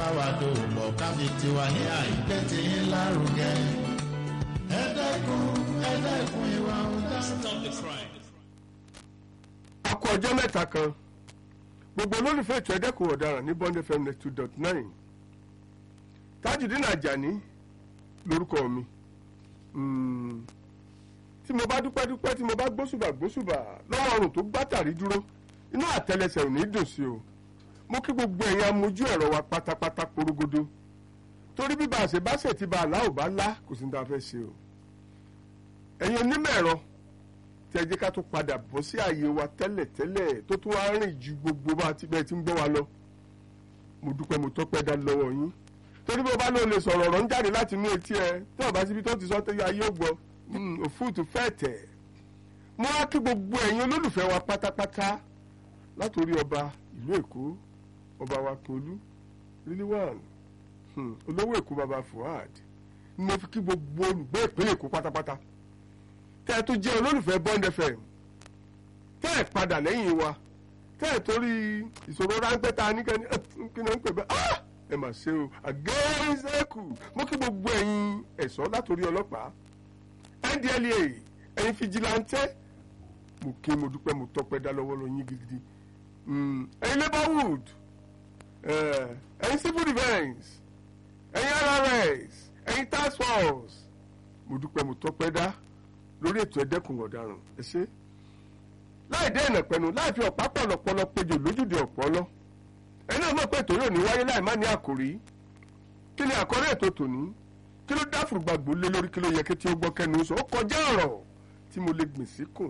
wa dòwò pọ̀ káfí tiwa ní àìpẹ́ tí ń lárugẹ. ẹ dẹ́kun ẹ dẹ́kun ìwà ọ̀daràn. Stop the crime. a kú ọjọ́ mẹ́ta kan gbogbo olólùfẹ́ ètò ẹ̀dẹ́kùn ọ̀daràn ní bond fm net two dot nine tajudeen ajani lórúkọ mi Mm, tí mo bá dúpẹ́ dúpẹ́ tí mo bá gbósùbà gbósùbà lọ́wọ́ ọrùn tó gbátàrí dúró inú àtẹlẹsẹ̀ ò ní dùn sí o mo kí gbogbo ẹ̀yin amójú ẹ̀rọ wa pátápátá porogodo torí bí bá a ṣe bá ṣe ti bá a lá ò bá lá kò sí ní ta fẹ́ ṣe o ẹ̀yin onímọ̀ ẹ̀rọ tí ẹ jẹ́ ká tó padà bọ́ sí ààyè wa tẹ́lẹ̀tẹ́lẹ̀ tó tún wá rìn ju gbogbo bá ti bẹ́ẹ̀ tí ń gbọ́ wa lọ mo dúpẹ́ mo tọ́pẹ́ dá lọ́wọ́ yín torí bí o bá lóò lè sọ̀rọ̀ ọ̀rọ̀ ń jáde láti inú etí ẹ tí o bá síbi tó ti sọ tẹ́lẹ̀ ayé ò gbọ́ mm, òfúùtù fẹ́ tẹ̀ mo wá kí gbogbo ẹ̀yin olólùfẹ́ wa pátápátá látòrí ọba ìlú èkó ọba wa Akíolú ríliwàn olówó èkó baba Fuad ni mo fi kí gbogbo olùgbé ìpínlẹ̀ èkó pátápátá tẹ́ ẹ tó jẹ́ olólùfẹ́ Bond FM tẹ́ ẹ padà lẹ́yìn wa tẹ́ ẹ torí ìṣòro ráńpẹ́ tá a ní kẹ́ni kí ni wọ́n ń pè bẹ́ẹ̀ ah ẹ mà ṣe o àgẹ́rẹ́sẹ̀kù mo kí gbogbo ẹ̀yin ẹ̀ṣọ́ látòrí ọlọ́pàá NDLEA ẹ̀yin fìjìláńtẹ́ mo ké mo dúpẹ́ mo tọpẹ́ dá lọ́wọ́ lọ́yìn gidigidi Mm, ẹ̀yin labourwood eh, ẹ̀yin civil defence ẹ̀yin RRS ẹ̀yin task force mo dúpẹ́ mo tọpẹ́ dá lórí ètò ẹ̀dẹ́kùn ọ̀daràn ẹ ṣé láì dé ìnà pẹ̀lú láì fi ọ̀pá pọ̀lọpọ̀lọ péjò lójúde ọ̀pọ̀lọ́ ẹni náà mọ̀ pé ètò yóò ní wáyé láì má ní àkòrí kí ni àkọ́rí ètò tòní kí ló dá fùrùgbàgbò lé lórí kí ló yẹ kí tí ó gbọ́ kẹnu sọ ó kọjá ọ̀rọ̀ tí mo lè gbìn síkùn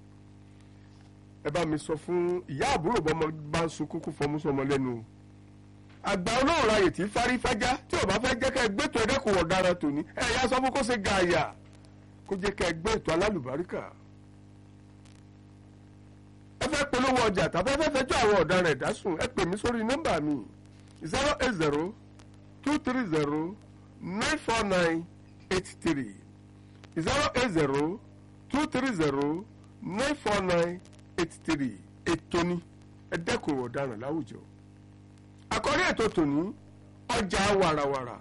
ẹ bá mi sọ fún ìyá àbúrò bọ́mọ bá ń sunkún kó fọmú sọmọ lẹ́nu o àgbà olóòrò ayè tí fárí fájá tí ò bá fẹ́ jẹ́ ká ẹ gbẹ́tọ̀ ẹ̀dẹ́kùn ọ̀daràn tòní ẹ̀ yá sọ fún kó ṣe gààyà kó jẹ́ ká ẹ gbé ètò alálùbáríkà ẹ fẹ́ polówó ọjà tàbí ẹ fẹ́ fẹjọ́ àwọn ọ̀daràn ẹ̀dá sùn ẹ pè mí sórí nọ́mbà mi zero eight zero two three zero nine four nine eight three zero eight zero two three zero nine four nine eight three ètò ni ẹ dẹ́kun ọ̀daràn láwùjọ àkọ́rí ètò tòní ọjà wàràwàrà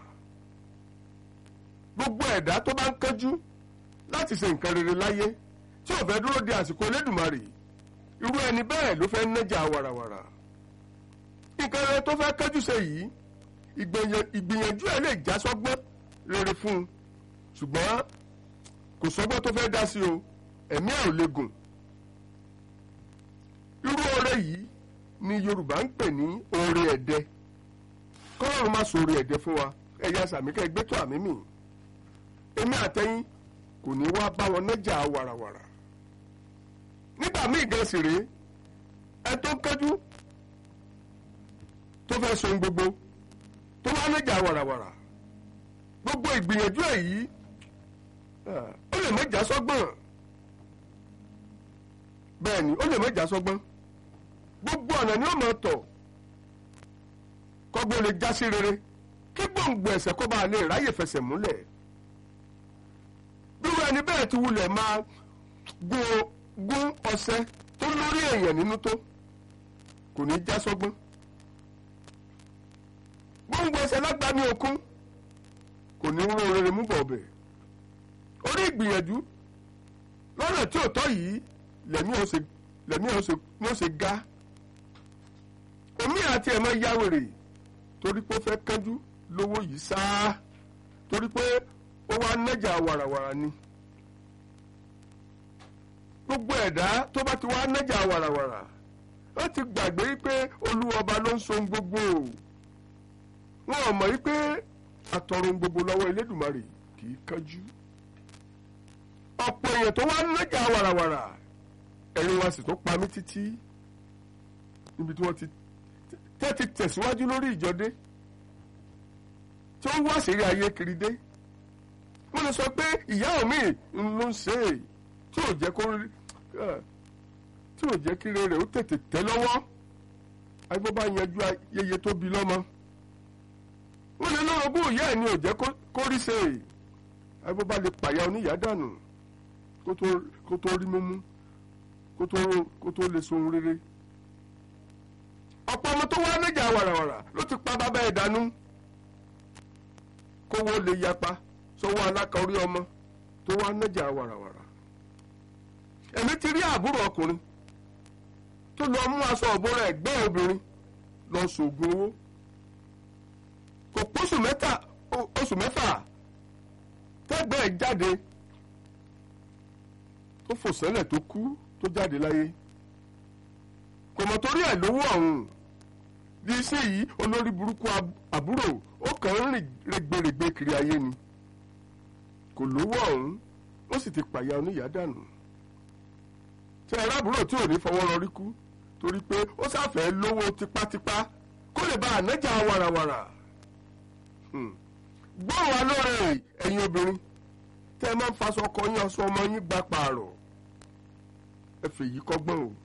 gbogbo ẹ̀dá tó bá ń kánjú láti ṣe nǹkan rere láyé tí ò fẹ́ dúró de àsìkò Elédùmarè irú ẹni bẹ́ẹ̀ ló fẹ́ nájà wàràwàrà nǹkan rere tó fẹ́ kánjú ṣe yìí ìgbìyàn- ìgbìyànjú ẹ̀ lè já sọ́gbọ́n rere fún un ṣùgbọ́n kò sọ́gbọ́n tó fẹ́ dá sí o ẹ̀mí ẹ̀ ò lè gùn irú oore yìí ni Yorùbá ń pè ní oore ẹ̀dẹ kọ́lọ́run má so oore ẹ̀dẹ fún wa ẹ̀yà sàmíkẹ́ gbẹ́tọ̀ àmì mi èmi àtẹ̀yìn kò ní wá bá wọn nájà wàràwàrà nígbà míì gan sì rèé ẹ tó kẹ́jú tó fẹ́ so ohun gbogbo tó wá nájà wàràwàrà gbogbo ìgbìyànjú ẹ̀ yìí ah, ó lè mẹ́jà sọ́gbọ̀n bẹ́ẹ̀ ni ó lè mẹ́jà sọ́gbọ́n gbogbo ọ̀nà ni ó mọ̀ tọ̀ kọ́gbọ́n lè já sí rere kí gbòǹgbò ẹ̀sẹ̀ kó bá lè ráyè fẹsẹ̀ múlẹ̀ bírú ẹni bẹ́ẹ̀ ti wulẹ̀ máa gún gún ọṣẹ tó lórí èèyàn nínú tó kò ní já sọ́gbọ́n gbòǹgbò ẹ̀sẹ̀ lágbàmí okun kò ní rún rere mú bọ̀ ọ̀bẹ̀ orí ìgbìyànjú lọ́nà tí ò tọ́ yìí lẹ́mí ò ṣe lẹ́mí ò ṣe ní ó ṣe ga omi àti ẹ̀ máa yáwèrè torí pé ó fẹ́ kánjú lówó yìí sáá torí pé ó wá nájà wàràwàrà ni gbogbo ẹ̀dá tó bá ti wá nájà wàràwàrà ó ti gbàgbé pé olúwọba ló ń so ohun gbogbo wọn ò mọ̀ wípé àtọ̀run ohun gbogbo lọ́wọ́ Elédùmarè kì í kánjú ọ̀pọ̀ èèyàn tó wá nájà wàràwàrà ẹ̀rín wa sì tó pa mí títí níbi tí wọ́n ti tẹ́ ti tẹ̀síwájú lórí ìjọdé tí wọ́n wá sírí ayé kiri dé wọ́n lè sọ pé ìyá omi ló ń ṣe é tí ò jẹ́ kó rí tí ò jẹ́ kí rere ó tètè tẹ́ lọ́wọ́ agbó bá yanjú ayẹyẹ tó bí lọ́mọ wọ́n lè lọ́rọ̀gbọ́ ìyá ẹ̀ ni ò jẹ́ kó rí ṣe é agbó bá lè pàyà oníyàá dànù kó tó rí mímú kó tó lè sohun rere ọ̀pọ̀ ọmọ tó wá níjà wàràwàrà ló ti pa bàbá ẹ̀ dànù kówó lè yapa sọ́wọ́ aláka orí ọmọ tó wá nájà wàràwàrà èmi ti rí àbúrò ọkùnrin tó lọ mú aṣọ ọ̀bọ̀ra ẹ̀gbẹ́ obìnrin lọ sògùn owó kò pósù mẹ́ta oṣù mẹ́fà tẹ́gbẹ́ ẹ̀ jáde tó fò sẹ́lẹ̀ tó kú tó jáde láyé kò mọ̀ torí ẹ̀ lówó ọ̀hún bí iṣẹ́ yìí olórí burúkú àbúrò ó kàn ń rìn rẹ̀gbẹ̀rẹ̀gbẹ̀ kiri ayé ni kò lówó ọ̀hún ó sì ti pàyà oníyàá dànù tí ẹ̀rọ àbúrò tí ò ní fọwọ́ rọrí kú torí pé ó sáfẹ́ lówó tipátipá kó lè bá ànájà wàràwàrà gbọ́ wa lóore ẹ̀yin obìnrin tẹ́ ẹ máa ń faṣọ ọkọ yín aṣọ ọmọ yín gba pààrọ̀ ẹ fèyí kọ́gbọ́n o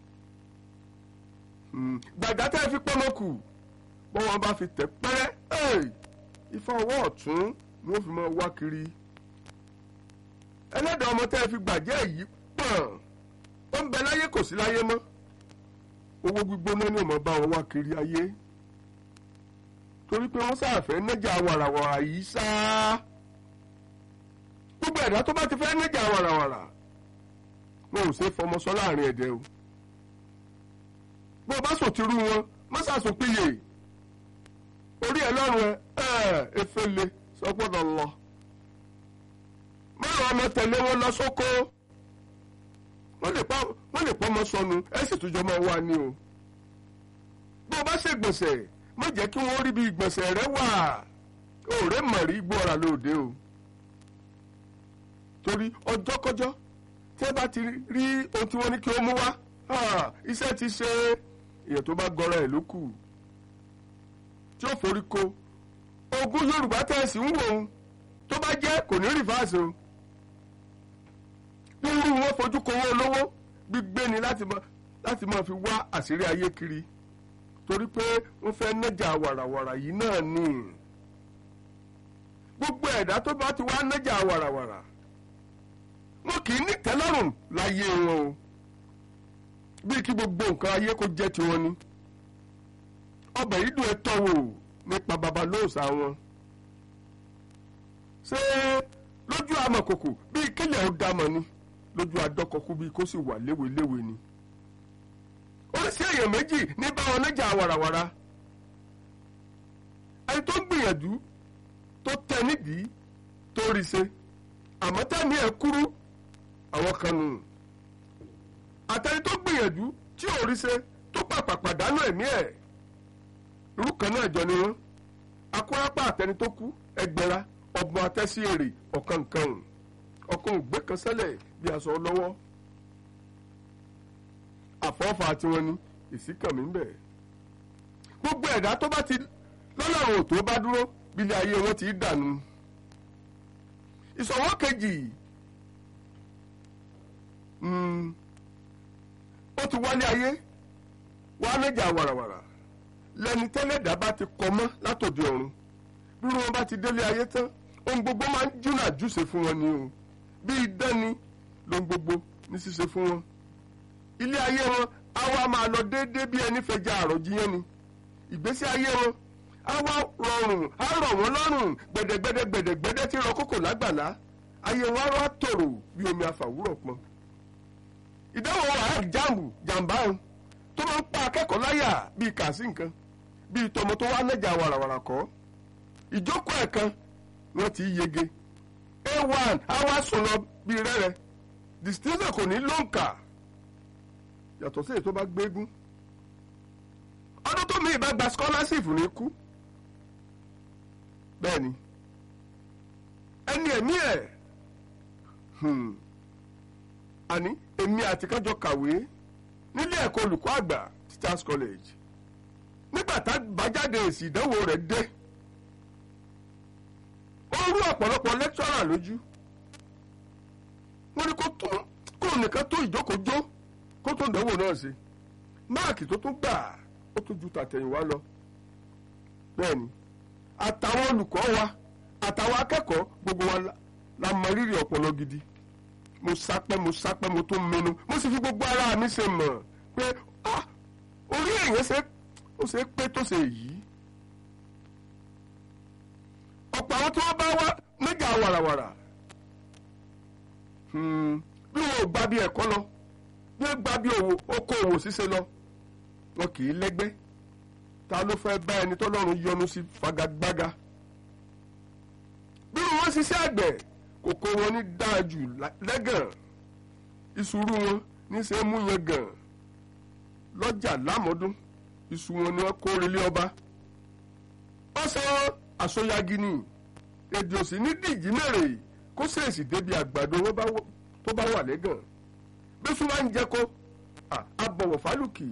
gbàgbá tẹ́ ẹ fi pọ́nmọ́ kù bọ́wọ́n bá fi tẹ̀ pẹ́rẹ́ ifá ọwọ́ ọ̀tún ni ó fi máa wá kiri ẹlẹ́dàá ọmọ tẹ́ ẹ fi gbàjẹ́ yìí pọ̀n ó ń bẹ láyé kò sí láyé mọ́ owó gbígbóná ni ó máa bá wọn wá kiri ayé torí pé wọ́n sáàfẹ́ nájà wàràwàrà yìí sáá gbogbo ẹ̀dá tó bá ti fẹ́ nájà wàràwàrà wọn ò ṣe fọmọ sọ láàrin ẹ̀dẹ̀ o bó o bá sòtìrú wọn má ṣàṣùpìyè orí ẹ lọ́rùn ẹ ẹ efele sọgbọ́dọ̀ lọ mọ́rọ̀ ọmọ tẹ̀lé wọn lọ sóko wọ́n lè pọ́ ọmọ sọnù ẹ sì tún jọ máa wá ní o bó o bá ṣègbọ̀nsẹ̀ má jẹ́ kí wọ́n rí bí ìgbọ̀nsẹ̀ rẹ wà òòrè mọ̀rí gbọ́ra lóde o torí ọjọ́kọ́jọ́ tí ẹ bá ti rí ohun tí wọ́n ní kí ó mú wá iṣẹ́ ti ṣe èèyàn tó bá gọra ẹ̀ ló kù tí ó forí ko ogún Yorùbá tẹ̀sí ń wò ó tó bá jẹ́ kò ní rìfáàsì o rírú wọn fojú kowó olówó gbígbé ni láti máa fi wá àṣírí ayé kiri torí pé wọ́n fẹ́ nájà wàràwàrà yìí náà ni gbogbo ẹ̀dá tó bá ti wá nájà wàràwàrà wọn kì í ní tẹ́lọ́rùn láyé wọn o bí kí gbogbo nǹkan ayé kó jẹ́ tiwọn ni ọbẹ̀ yìí dùn ẹ́ tọ́wò nípa babalóòsà wọn ṣé lójú amọ̀kòkò bíi kílẹ̀ ó dámọ̀ ni lójú adọ́kọ̀kú bíi kó sì wà léweléwe ni oríṣi èèyàn méjì ní báwọn níjà wàràwàrà ẹni tó gbìyànjú tó tẹ nídìí tó rí ṣe àmọ́ tẹ́ni ẹ̀ kúrú àwọn kan nù àtẹni tó gbìyànjú tí ò rí ṣe tó pàpà pàdánù ẹ̀mí ẹ̀ irú kan náà jọ ni wọ́n akórápá àtẹni tó kú ẹgbẹ̀ra ọgbọ̀n atẹ́sí èrè ọ̀kan nǹkan ọ̀kan ògbé kan sẹ́lẹ̀ bí aṣọ lọ́wọ́ àfọ́fà tiwọn ni ìsíkànmí ń bẹ gbogbo ẹ̀dá tó bá ti lọ́lọ́run ò tó bá dúró bílẹ̀ ayé wọn ti dànù ìṣọ̀wọ́ kejì ó ti wálé ayé wàá méjà wàràwàrà lẹni tẹ́lẹ̀dá bá ti kọ mọ́ látòdì ọ̀run bí wọn bá ti délé ayé tán ohun gbogbo máa ń júnà júṣe fún wọn ni o bí idán ni lohun gbogbo ní ṣíṣe fún wọn ilé ayé wọn á wá máa lọ déédéé bí ẹni fẹja àròjiyàn ni ìgbésí ayé wọn á wá rọrùn á rọ̀ wọ́n lọ́rùn gbẹ̀dẹ̀gbẹ̀dẹ̀ gbẹ̀dẹ̀gbẹ̀dẹ̀ tí rọ kókò lágbàlá ayé wọn á wá tòrò bí omi àfàwúrọ̀ pọn ìdánwò wàhálà jáàmù jàǹbá òun tó máa ń pa akẹ́kọ̀ọ́ láyà bíi kàásì nǹkan bíi tọmọ tó wá nẹ́jà wàràwàrà kọ́ ìjókòó ẹ̀kan wọ́n ti yege a1 àwa sùn lọ bíi rẹ́rẹ́ distinction kò ní lóǹkà yàtọ̀ sí èyí tó bá gbégún ọdún tó mi ìbá gba scholarship ní kú bẹ́ẹ̀ ni ẹni ẹ̀mí ẹ̀ àní èmi àti kájọ kàwé nílé ẹ̀kọ́ olùkọ́ àgbà teachers college nígbà tá bàjáde èsì ìdánwò rẹ̀ dé ó rú ọ̀pọ̀lọpọ̀ lecturer lójú wọ́n ní kó tún kó nìkan tó ìjókòó-jó kó tó ìdánwò náà ṣe máàkì tó tún gbà ó tún ju tàtẹ̀yìnwá lọ bẹ́ẹ̀ ni àtàwọn olùkọ́ wa àtàwọn akẹ́kọ̀ọ́ gbogbo wa la mọ rírì ọpọlọ gidi mo sápẹ́ mo sápẹ́ mo tún mẹnu mo sì fi gbogbo ara mi ṣe mọ̀ pé ah orí èèyàn ṣe ó ṣe pé tó ṣe yìí ọ̀pọ̀ àwọn tí wọ́n bá wá níjà wàràwàrà bí wọn ò gba bí ẹ̀kọ́ lọ bí wọ́n gba bí okòòwò ṣíṣe lọ wọn kì í lẹ́gbẹ́ ta ló fẹ́ bá ẹni tọ́lọ́run yọ́nú sí fagagbága bí wọn ṣiṣẹ́ àgbẹ̀ kòkó wọn ní dáa jù lẹ́gàn ìṣúrú wọn níṣẹ́ mú yẹn gàn lọ́jà lámọ́dún iṣu wọn ni wọ́n kó relé ọba wọ́n sọ àsọyagi ni èdè òsì ní dìjì mèrè kó ṣèèṣì débi àgbàdo tó bá wà lẹ́gàn bẹ́sùn máa ń jẹ́ kó abọ̀wọ̀ fálùkì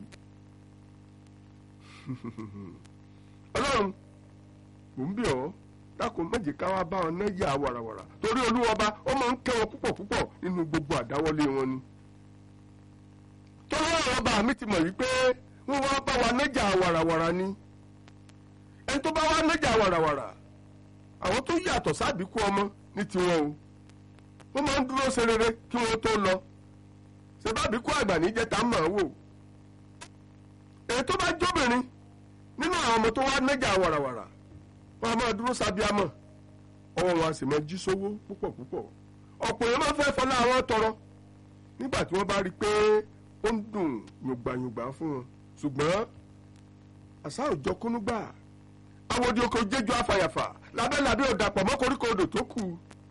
ọlọ́run mò ń bì ọ́ dákun méje ká wá bá wọn náyà wàràwàrà torí olúwọba ó máa ń kẹ́ wọn púpọ̀ púpọ̀ nínú gbogbo àdáwọlé wọn ni torí ọ̀rọ̀ ọba mi ti mọ̀ wípé wọ́n wá bá wa nájà wàràwàrà ni ẹni tó bá wá nájà wàràwàrà àwọn tó yàtọ̀ sábìkú ọmọ ní tiwọn o wọ́n máa ń dúró ṣe rere kí wọ́n tó lọ ṣèbábìkú àgbà níjẹ́ tá a mọ̀ wò èyí tó bá jóbìnrin nínú àwọn ọmọ tó wá nájà wàràwàrà wọ́n á máa dúró sábíàmọ̀ ọwọ́ wọn a sì máa jí sówó púpọ̀ púpọ̀ ọ̀pọ̀ èèyàn máa fẹ́ fọlá àwọn tọrọ nígbà tí wọ́n bá rí i pé ó ń dùn yùngbàyùngbà fún wọn ṣùgbọ́n àṣà òjọ kúnúgbà awòdì oko jẹjọ afàyàfà lábẹ́lábẹ́ ọ̀dàpọ̀ mọ́ koríko odò tó kù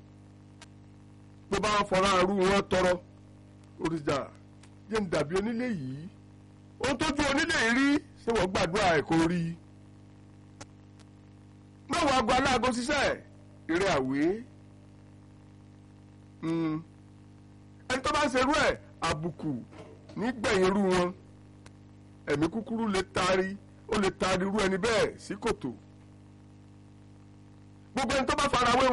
bó bá wọn fọra arú wọn tọrọ òrìṣà jẹ́ ń dàbí onílé yìí ohun tójú onílé yìí rí ṣé wọ́n gbàdúrà ẹ̀ kó rí i mẹ́wàá aago aláàgó ṣiṣẹ́ eré àwé ẹni tó bá ń ṣerú ẹ̀ àbùkù nígbẹ̀yìn irú wọn ẹ̀mí kúkúrú lè taari ó lè taari irú ẹni bẹ́ẹ̀ sí kòtò gbogbo ẹni tó bá fara wé